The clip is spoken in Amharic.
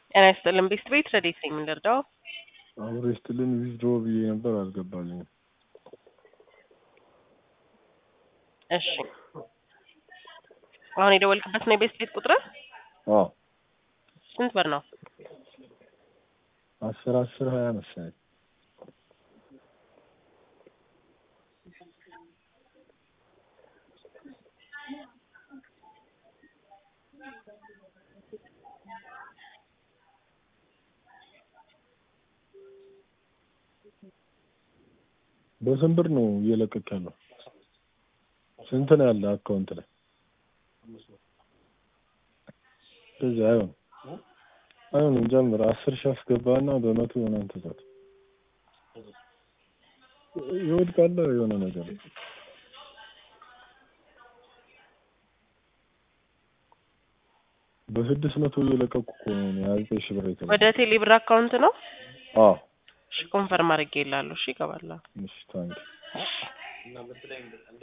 ጤና ይስጥልን ቤስት ቤት ረዴት ነኝ የምንረዳው አብሮ ይስጥልን ዊዝድሮ ብዬ ነበር አልገባልኝም። እሺ አሁን የደወልክበት ነው የቤስት ቤት ቁጥር አዎ ስንት ብር ነው? አስር አስር ሀያ መሰለኝ። በስንት ብር ነው እየለቀቅ ያለው? ስንት ነው ያለ አካውንት ላይ? እንደዚህ አይሆንም አይሆንም። ጀምር አስር ሺህ አስገባና በመቶ የሆነን ትሰጥ ይወድቃል የሆነ ነገር በስድስት መቶ እየለቀቁ እኮ ነው ሀያ ዘጠኝ ሺህ ብር የተባለው። ወደ ቴሌ ብር አካውንት ነው? አዎ እሺ ኮንፈርም አድርጌ ይላለሁ። እሺ ይገባል። እሺ ታንኪ